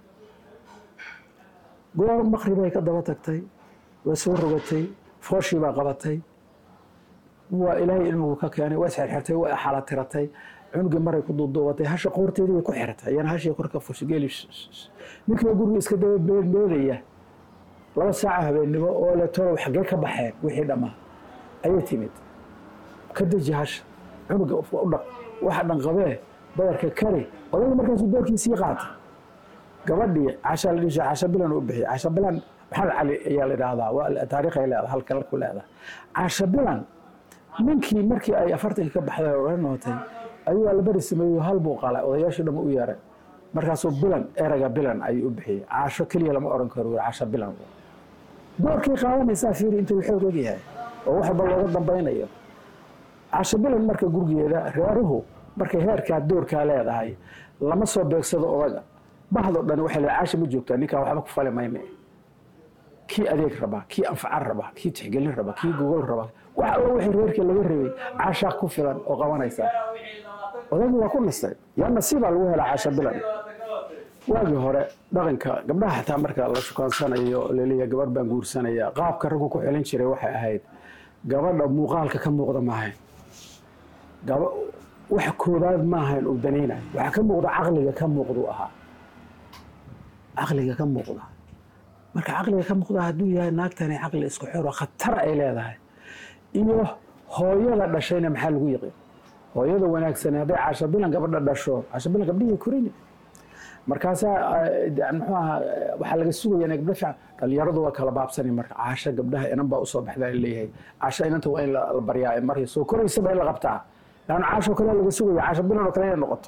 Speaker 6: goor maqribay ka daba tagtay way soo rogatay fooshii baa qabatay waa ilaahay ilmigu ka keenay waa isxirxirtay waa xala tiratay cunugii maray ku duuduubatay hasha qoorteedii bay ku xirtay iyana hashii korka fushay geeli ninkii guriga iska daba beedbeedaya laba saaca habeennimo oo le tolow xaggee ka baxeen wixii dhammaa ayay timid ka deji hasha cunuga u dhaq waxa dhan qabee badarka kari odayga markaasuu doorkiisii qaatay gabadhii casha la dhisha casha bilan u bixiyay casha bilan maxamed cali ayaa la idhaahdaa waa taariikhay leedahay halka ku leedahay casha bilan ninkii markii ay afartankii ka baxday oo nootay ayuu albari sameeyo hal buu qalay odayaashii dhamma u yeeray markaasuu bilan erayga bilan ayuu u bixiyey caasho keliya lama oran karo casha bilan doorkii qaadanaysaa fiiri intuu xoog ogyahay oo wax walba looga dambaynayo casho bilan marka gurigeeda reeruhu markay heerkaa doorkaa leedahay lama soo beegsado odaga bahdo dhan waxay leedahay caasha ma joogtaa ninkaa waxba ku fali mayme kii adeeg rabaa kii anfacan rabaa kii tixgelin rabaa kii gogol rabaa wax alla wixii reerkii laga rabay caashaa ku filan oo qabanaysa odaygu waa ku nastay yaa nasiibaa lagu helaa caasha bilan waagii hore dhaqanka gabdhaha xataa marka la shukaansanayo laleeyahay gabar baan guursanaya qaabka raggu ku xelin jiray waxay ahayd gabadha muuqaalka ka muuqda maahayn gaba wax koobaad maahayn uu danaynayo waxaa ka muuqda caqliga ka muuqduu ahaa caqliga ka muuqda marka caqliga ka muuqda hadduu yahay naagtani caqli isku xiro khatar ay leedahay iyo hooyada dhashayna maxaa lagu yiqiin hooyada wanaagsan hadday caasha bilan gabadha dhasho caasha bilan gabdhihii korini markaasaa muxuu ahaa waxaa laga sugaya inay gabdho fiican dhalinyaradu waa kala baabsanay marka caasha gabdhaha inan baa usoo baxda la leeyahay caasha inanta waa in la baryaa markay soo koraysaba in la qabtaa laanna caasho kale laga sugaya caasha bilan oo kale inay noqoto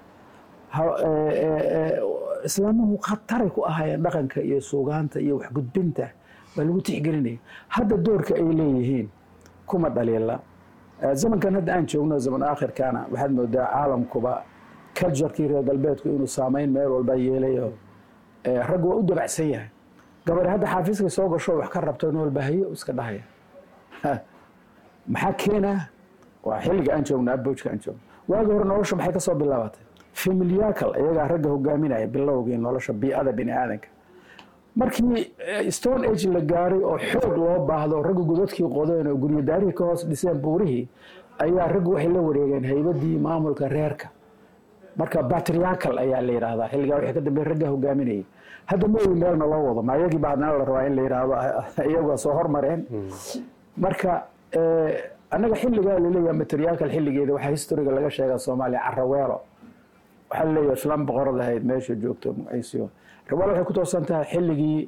Speaker 6: islaamuhu khataray ku ahaayeen dhaqanka iyo suugaanta iyo waxgudbinta waa lagu tixgelinaya hadda doorka ay leeyihiin kuma dhaliila zamankan hadda aan joogno zaman aakhirkaana waxaad moodaa caalamkuba culturkii reer galbeedku inuu saameyn meel walba yeelayo raggu waa u dabacsan yahay gabadhi hadda xaafiiskay soo gasho wax ka rabto in walba hayo iska dhahaya maxaa keenaa waa xilliga aan joogno abojka aan joogno waagi hore nolosha maxay kasoo bilaabatay familiyacal iyagaa ragga hogaaminaya bilowgii nolosha bii'ada bini aadanka markii stone age la gaaray oo xoog loo baahdo raggu godadkii qodeen oo guryadaarihii ka hoos dhiseen buurihii ayaa raggu waxay la wareegeen haybadii maamulka reerka marka batriyacal ayaa la yidhaahdaa xilligaa wixii ka dambeey ragga hogaaminayay hadda ma ogi meelna loo wado ma iyagii baa haddana la rabaa in la yidhaahdo iyagu soo hormareen marka annaga xilligaa laleeyahay materiyaalkal xilligeeda waxaa historiga laga sheegaa soomaaliya caraweelo waxaa laleeyahay islaan boqorad ahayd meesha joogto magaciisiyo raweelo waxay ku toosan tahay xilligii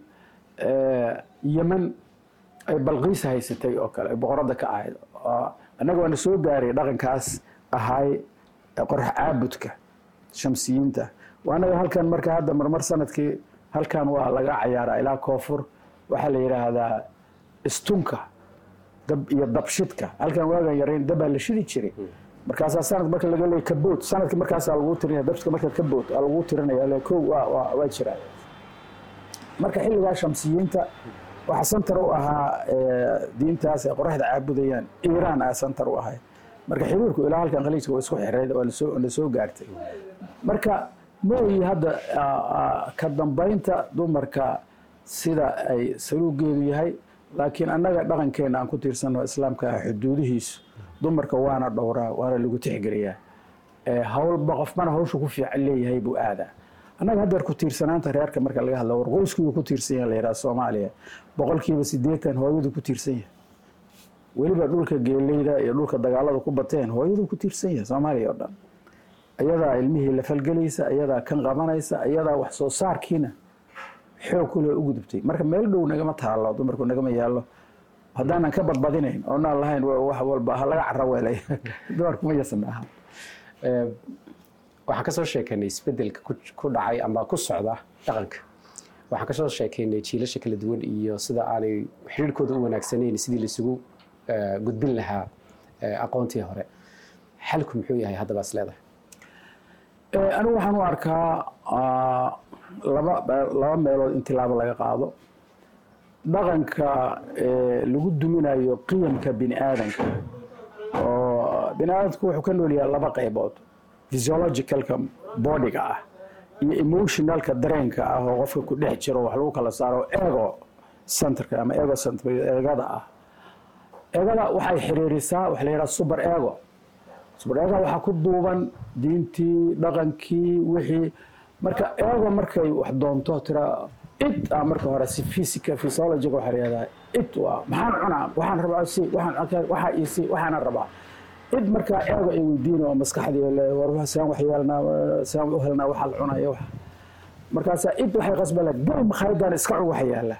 Speaker 6: yemen ay balqiis haysatay oo kale ay boqoradda ka ahayd annaga waana soo gaaray dhaqankaas ahaay qorax caabudka shamsiyiinta anaga halkan marka hadda marmar sanadkii halkan waa laga cayaaraa ilaa koonfur waxaa la yidhaahdaa istunka dab iyo dabshidka halkan waagan yarayn dabbaa la shidi jiray markaasaa sanad marka laga leeyay kabood sanadki markaasaa lagu tirinaya dabshidka marka kabood aa lagu tirinaya kow waa jiraa marka xilligaa shamsiyiinta waxaa santar u ahaa diintaas ay qoraxda caabudayaan iiraan aa santar u ahay marka xiriirku ilaa halkan khaliijka waa isku xirayd waa la soo gaartay marka mooyi hadda ka dambaynta dumarka sida ay saluugeedu yahay laakiin annaga dhaqankeena aan ku tiirsanno islaamka xuduudihiisu dumarka waana dhowraa waana lagu tixgeliyaa howlba qofmana hawshu ku fiican leeyahay buu aadaa annaga haddeer ku tiirsanaanta reerka marka laga hadla war qoyskiyuu ku tiirsan yahay la yidhaha soomaaliya boqolkiiba siddeetan hooyadu ku tiirsan yahay weliba dhulka geeleyda iyo dhulka dagaalada ku bateen hooyadu ku tiirsan yahay soomaaliya oo dhan ayadaa ilmihii la falgelaysa ayadaa kan qabanaysa ayadaa wax soo saarkiina xoog kule u gudubtay marka meel dhow nagama taalo dumarku nagama yaallo haddaanan ka badbadinayn oonaan lahayn wax walba ha laga caraweelay dumarku ma yasan aha
Speaker 5: waxaan ka soo sheekaynay isbedelka ku dhacay ama ku socda dhaqanka waxaan ka soo sheekaynay jiilasha kala duwan iyo sida aanay xiriirkooda u wanaagsanayn sidii laisugu gudbin lahaa aqoontii hore xalku muxuu yahay haddaba is leedahay
Speaker 6: anigu waxaan u arkaa laba laba meelood in tilaabo laga qaado dhaqanka lagu duminayo qiyamka bini aadanka oo bini aadamku wuxuu ka nool yahay laba qaybood physiologicalka bodiga ah iyo emotionalka dareenka ah oo qofka ku dhex jiro wax lagu kala saaro ego centerka ama ego center eegada ah eegada waxay xiriirisaa waxa la yidhaha super ego super ego waxaa ku duuban diintii dhaqankii wixii marka ego markay wax doonto tira it ah marka hore si physica physiologiga waxaa la yidhahdaa it waa maxaan cunaa waxaan rabaa si waxaan waxaa isi waxaana rabaa id markaa eego ay weydiin oo maskaxdii le war saan wax yeelnaa saan u helnaa waxaa la cunaya wax markaasaa id waxay qasbala gal makhaayadaan iska cun waxa yaala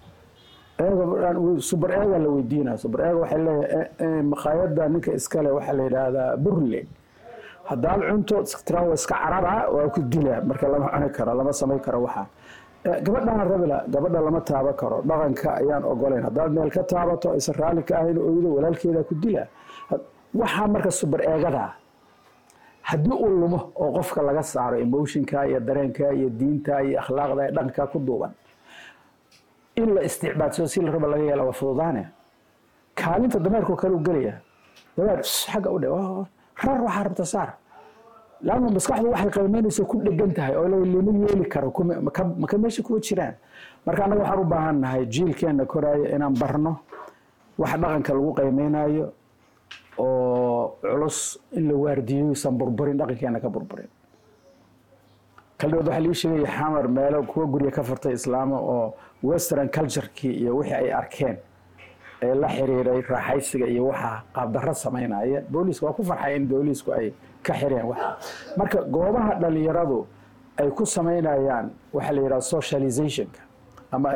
Speaker 6: eego super eega la weydiinaa super eega waxay leeyahay makhaayada ninka iskale waxaa la yidhaahdaa burle haddaad cunto tirawa iska carara waa ku dilaa marka lama cuni karo lama samay karo waxaa gabadhaan rabila gabadha lama taaban karo dhaqanka ayaan ogolayn haddaad meel ka taabato aysan raalli ka ahayn oydo walaalkeeda ku dilaa waxaa marka subar eegada haddii uu lumo oo qofka laga saaro emotionka iyo dareenka iyo diinta iyo akhlaaqda iyo dhaqanka ku duuban in la isticbaadsado si la raba laga yeela waa fududaane kaalinta dameerkoo kale u gelaya dameer xagga u dhe rar waxaa rabta saar laanna maskaxdu waxay qiimeynaysa ku dhegan tahay oo lama yeeli karo maka meesha kuwa jiraan marka annaga waxaan u baahan nahay jiilkeenna koraayo inaan barno wax dhaqanka lagu qiimeynayo oo culus in la waardiyo isan burburin dhaqankeena ka burburin kaldhibaad waxaa lii sheegaya xamar meelo kuwa gurya ka furtay islaamo oo western culturekii iyo wixii ay arkeen ee la xiriiray raaxaysiga iyo waxa qaabdarro samaynaya booliiska waa ku farxay in booliisku ay ka xireen wax marka goobaha dhalinyaradu ay ku samaynayaan waxaa la yidhaha socializationka ama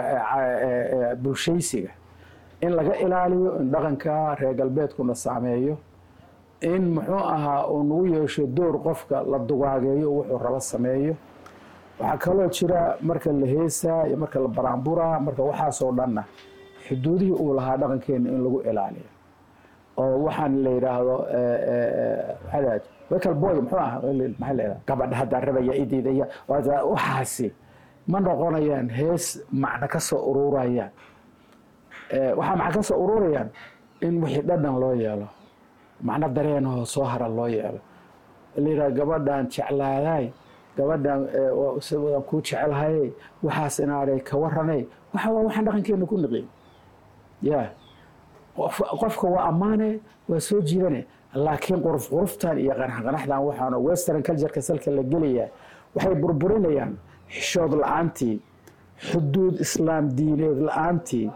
Speaker 6: bulshaysiga in laga ilaaliyo in dhaqanka reer galbeedkuna saameeyo in muxuu ahaa uu nagu yeesho door qofka la dugaageeyo wuxuu rabo sameeyo waxaa kaloo jira marka la heesaa iyo marka la baraanburaa marka waxaasoo dhanna xuduudihii uu lahaa dhaqankeena in lagu ilaaliyo oo waxaan la yidhaahdo maxaa wekal boy muxuu ah maxaa la yidhahda gabadha haddaa rabaya idiidaya waxaasi ma noqonayaan hees macno ka soo ururayaan waxaa macno ka soo ururayaan in wixii dhadhan loo yeelo macno dareenahoo soo hara loo yeelo la yidhaha gabadhan jeclaadaay gabadhan waan kuu jecelhayay waxaas inaaday ka waranay waxa waa waxaan dhaqankeena ku niqin ya qofka waa ammaane waa soo jiidane laakiin quruf quruftan iyo qanaxqanaxdan waxaana western cultureka salka la gelaya waxay burburinayaan xishood la-aantii xuduud islaam diineed la-aantii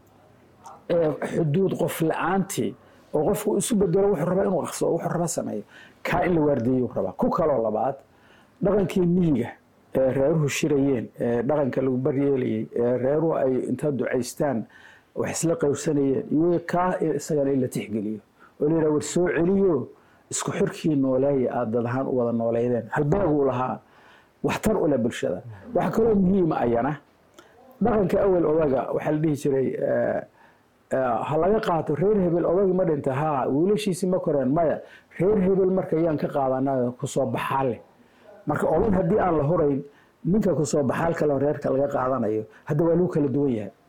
Speaker 6: xuduud qof la-aantii oo qofku isu bedelo wuxuu rabaa inuu aqso wuxuu raba sameeyo kaa in la waardieyuu rabaa ku kaloo labaad dhaqankii miyiga ee reeruhu shirayeen ee dhaqanka lagu baryeelayay ee reeruhu ay inta ducaystaan wax isla qowrsanayeen iyo kaa isagana in la tixgeliyo oo la yidhaha war soo celiyo isku xirkii nooleeya aada dad ahaan u wada nooleydeen halbaaguu lahaa waxtar u leh bulshada waxaa kaloo muhiima ayana dhaqanka awel odaga waxaa la dhihi jiray ha laga qaato reer hebel odagi ma dhinta haa wiilashiisi ma koreen maya reer hebel marka yaan ka qaadanaa kusoo baxaale marka odag haddii aan la hurayn ninka kusoo baxaal kale reerka laga qaadanayo hadda waa lagu kala duwan yahay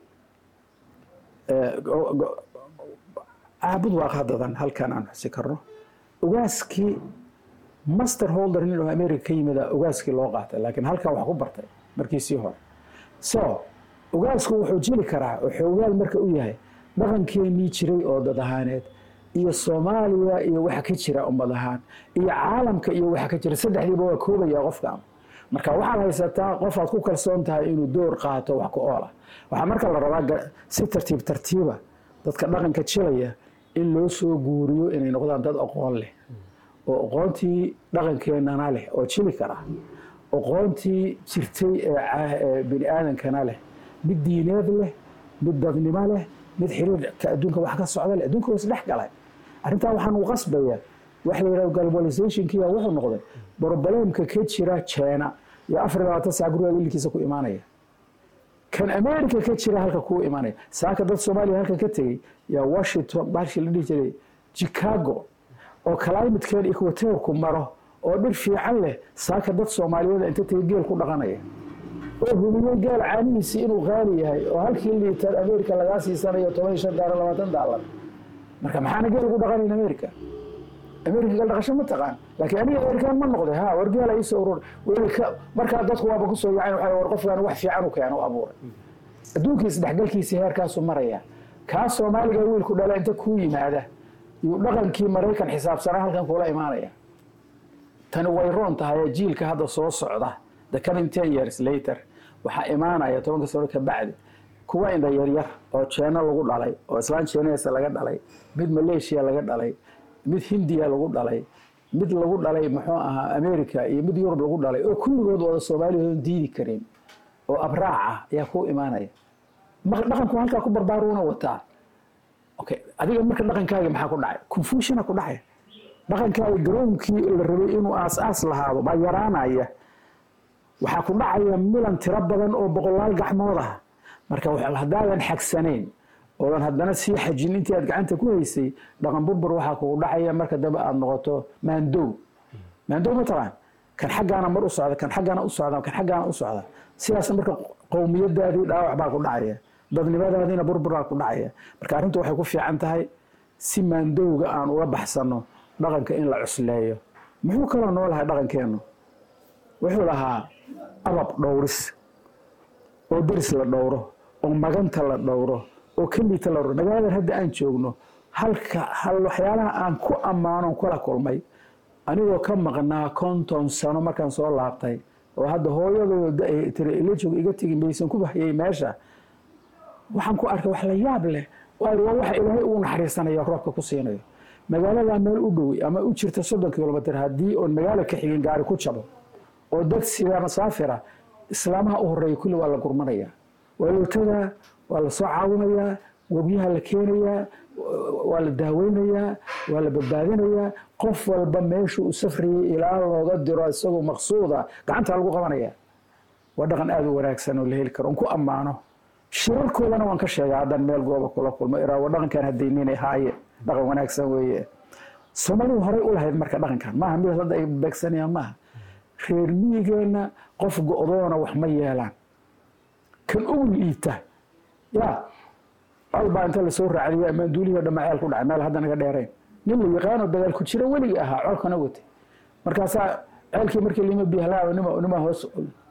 Speaker 6: caabud waa qadadan halkan aan xusi karno ogaaskii master holder nin oo america ka yimida ogaaskii loo qaatay laakiin halkan wax ku bartay markiisii hore so ogaasku wuxuu jiri karaa oo xoogaal marka u yahay dhaqankeenii jiray oo dad ahaaneed iyo soomaaliya iyo waxa ka jira ummad ahaan iyo caalamka iyo waxa ka jira saddexdiiba waa koobaya qofkan marka waxaad haysataa qof aad ku kalsoon tahay inuu door qaato wax ku oola waxaa marka la rabaa si tartiib tartiiba dadka dhaqanka jilaya in loo soo guuriyo inay noqdaan dad aqoon leh oo aqoontii dhaqankeenana leh oo jili kara aqoontii jirtay ee bini aadankana leh mid diineed leh mid dadnimo leh mid xiriirka adduunka wax ka socda leh adduunka waa isdhex galay arrintaa waxaan u qasbaya waxa la yidhaha globalizationkiya wuxuu noqday broblемka ka jira china iyo afar iyo labaatan sac guriga wiilkiisa ku imaanaya kan america ka jira halka kuu imaanaya saaka dad soomaaliya halkan ka tegey yaa washington baashi la dhihi jiray chicago oo climatekan equatorku maro oo dhir fiican leh saaka dad soomaaliyeed inta tegey geel ku dhaqanaya oo hubiyey geel caanihiisii inuu qaali yahay oo halkii liitar america lagaa siisanayo toban iyo shan daaro labaatan daalar marka maxaana geel ugu dhaqanayn america america geel dhaqasho ma taqaan laakiin aniga amerikaan ma noqday ha war geela iisoo urur weli ka markaa dadku waaba kusoo yacayn waxa war qofkan wax fiican u keeno u abuuray adduunkii isdhexgalkiisii heerkaasuu maraya kaa soomaaliga wiilku dhala inta kuu yimaada yuu dhaqankii maraykan xisaabsanaa halkan kuula imaanaya tani way roon tahay jiilka hadda soo socda the coming ten years later waxaa imaanaya tobanka sano ka bacdi kuwa indha yaryar oo jeeno lagu dhalay oo islaan jeeneesa laga dhalay mid malaysia laga dhalay mid hindiya lagu dhalay mid lagu dhalay muxuu ahaa america iyo mid yurub lagu dhalay oo kulligood wada soomaaliyaoon diidi karin oo abraac ah ayaa ku imaanaya dhaqanku halkaa ku barbaaruuna wataa okay adiga marka dhaqankaaga maxaa ku dhacay confusiona ku dhacay dhaqankaaga garoonkii la rabay inuu aas-aas lahaado baa yaraanaya waxaa ku dhacaya milan tiro badan oo boqolaal gacmood ah marka haddaadan xagsanayn oodan haddana sii xajin intii aad gacanta ku haysay dhaqan burbur waxaa kugu dhacaya marka dambe aada noqoto maandow maandow ma taqaan kan xaggaana mar u socda kan xaggaana u socda kan xaggaana u socda sidaas marka qowmiyadaadii dhaawac baa ku dhacaya dadnimadaadiina burburaa ku dhacaya marka arrintu waxay ku fiican tahay si maandowga aan uga baxsano dhaqanka in la cusleeyo muxuu kaloo noo lahay dhaqankeennu wuxuu lahaa abab dhowris oo deris la dhowro oo maganta la dhowro oo keliita la dhowro magaaladan hadda aan joogno halka hal waxyaalaha aan ku ammaano kula kulmay anigoo ka maqnaa konton sano markaan soo laabtay oo hadda hooyadooda ay tiri ila joog iga tegi maysan ku bahayay meesha waxaan ku arkay wax la yaab leh waayo waa waxa ilaahay ugu naxariisanayo roobka ku siinayo magaaladaa meel u dhow ama u jirta soddon kilomitr haddii oon magaalo ka xigin gaari ku jabo oo dad sida masaafira islaamaha u horeeya kulli waa la gurmanayaa waa lootadaa waa la soo caawinayaa webyaha la keenayaa waa la daaweynayaa waa la badbaadinayaa qof walba meeshuu u safrayay ilaa looga diro isagoo maqsuuda gacanta lagu qabanaya waa dhaqan aada u wanaagsan oo la heli karo on ku ammaano shirarkoodana waan ka sheegaa haddaan meel gooba kula kulmo iraa waa dhaqankan haddayninay haaye dhaqan wanaagsan weeye soomaalidu horey u lahayd marka dhaqankan maaha mid hadda ay beegsanayaan maaha reer miyigeenna qof go-doona wax ma yeelaan kan ugu liita ya albaa inta lasoo raacdiya maanduulihii dhamma ceel ku dhacay meel hadda naga dheerayn nin la yaqaano dagaal ku jira weligii ahaa colkana watay markaasaa ceelkii markii lima bihlaaba nima nima hoos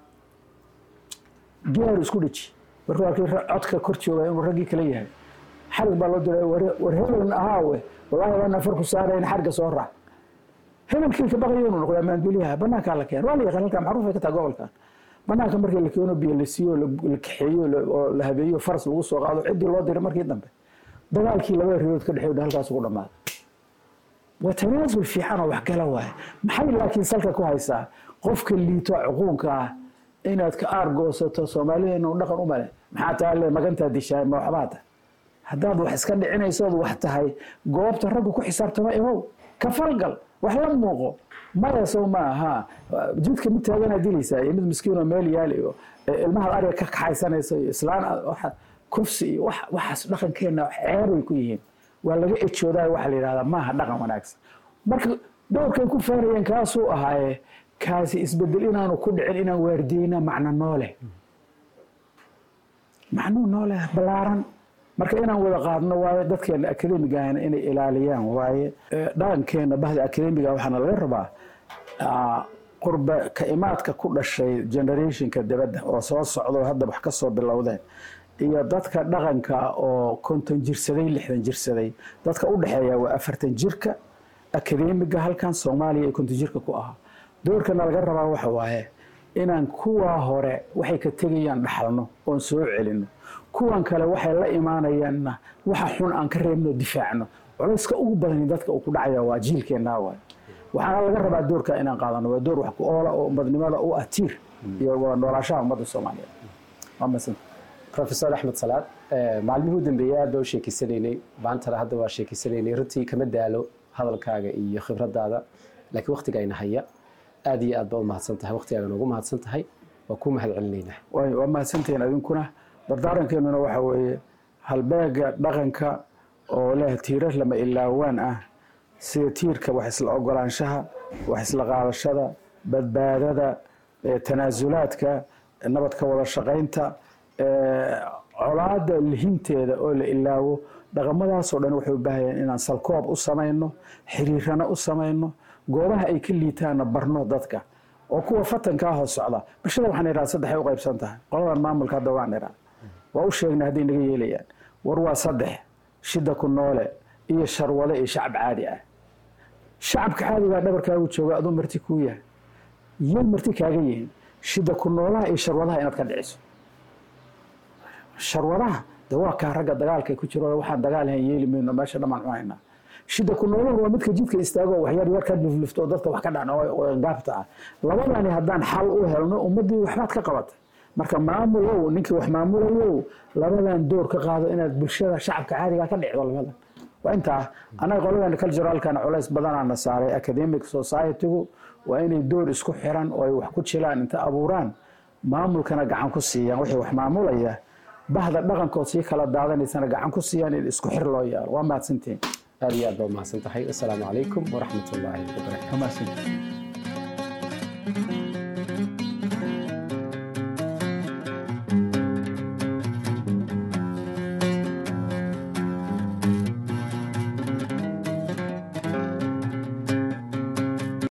Speaker 6: giyaaru isku dheji marka waa kii codka kor jooga inuu raggii kala yahay xarig baa loo diray war hebeln ahaawe wallaahi waa nafar ku saarayn xarga soo raac hebelkii ka baqayo inuu noqdaa maanduuliyaha banaankaa la keen waa la yaqaan halkaa macruuf ay ka taha gobolkan banaanka markii la keeno biyo la siiyo la kaxeeyo oo la habeeyo faras lagu soo qaado ciddii loo diray markii dambe dagaalkii labada ridood ka dhexeeyo halkaas ugu dhammaaday waa tanaasul fiican oo waxgala waaye maxay laakiin salka ku haysaa qofka liito cuquunka ah inaad ka aargoosato soomaalideena dhaqan u male maxaa taale magantaa dishaay ma waxbaa tahay haddaad wax iska dhicinaysood wax tahay goobta raggu ku xisaabtama imow ka falgal wax la muuqo maya sow ma aha jidka mid taaganaa dilaysaa iyo mid miskiinoo meel yaal iyo ilmahaad ariga ka kaxaysanaysa iyo islaan kufsi iyo waxaas dhaqankeenna ceebay ku yihiin waa laga ejoodaa waxa la yidhahdaa maaha dhaqan wanaagsan marka dowrkay ku faanayeen kaasuu ahaaye kaasi isbedel inaanu ku dhicin inaan waardiyeyna macno noole macnuu noole ballaaran marka inaan wada qaadno waaye dadkeena akademigahana inay ilaaliyaan waaye dhaqankeena bahda akademiga waxaana laga rabaa qurba ka imaadka ku dhashay generationka dibadda oo soo socdo hadda wax ka soo bilowdeen iyo dadka dhaqanka oo konton jirsaday lixdan jirsaday dadka u dhexeeya waa afartan jirka akademiga halkan soomaaliya ee konton jirka ku ahaa doorkana laga rabaa waxa waaye inaan kuwaa hore waxay ka tegayaan dhaxalno oon soo celino kuwan kale waxay la imaanayaanna waxa xun aan ka reebno difaacno culayska ugu badani dadka uu ku dhacaya waa jiilkeennaa waay waxaana laga rabaa doorka inaan qaadano waa door wax ku oola oo umadnimada u ah tiir iyo wada noolaashaha ummadda soomaaliyeed waa masan
Speaker 5: rofesor axmed salaad maalmihii u dambeeyey aad baa u sheekeysanaynay maantana hadda waa sheekeysanaynay runtii kama daalo hadalkaaga iyo khibradaada laakiin waktiga ayna haya aad iyo aad baa u mahadsan tahay waktigaaga noogu mahadsan tahay waa kuu mahad celinaynaa
Speaker 6: waay waa mahadsantihiin idinkuna dardaarankeennuna waxa weeye halbeega dhaqanka oo leh tiirar lama ilaawaan ah sida tiirka wax isla ogolaanshaha wax isla qaadashada badbaadada tanaasulaadka nabad ka wada shaqaynta colaada lihinteeda oo la ilaawo dhaqamadaasoo dhan waxay u baahayeen inaan salkoob u samayno xiriirana u samayno goobaha ay ka liitaanna barno dadka oo kuwa fatankaa hoos socda bulshada waxaan idhaha saddexay u qaybsan tahay qoladan maamulka hadda waan idhaa waa u sheegnay hadday naga yeelayaan war waa saddex shida ku noole iyo sharwade iyo shacab caadi ah shacabka caadigaa dhabarkaagu jooga aduu marti kuu yahay yay marti kaaga yihiin shida ku noolaha iyo sharwadaha inaad ka dhiciso sharwadaha de waa kaa ragga dagaalka ku jiro waxaan dagaal hayn yeeli mayno meesha dhammaan cunaynaa shida ku nooluhu waa midka jidka istaago waxyar yar ka luflufto oo dadka wax ka dhacno oo gaabta ah labadani haddaan xal u helno ummaddii waxbaad ka qabatay marka maamulow ninkii wax maamulayow labadan door ka qaado inaad bulshada shacabka caadiga ka dhicdo labadan waa intaa annaga qoladan culturalkana culays badanaana saaray academic society-gu waa inay door isku xiran oo ay wax ku jilaan inta abuuraan maamulkana gacan ku siiyaan wixii wax maamulaya bahda dhaqankood sii kala daadanaysana gacan ku siiyaan in isku xir loo yeelo waa mahadsantihiin
Speaker 5: aad iyo aad baa umahadsan tahay assalaamu calaykum waraxmat ullaahi wabarakatu
Speaker 6: waa mahadsantihiin
Speaker 2: Thank you.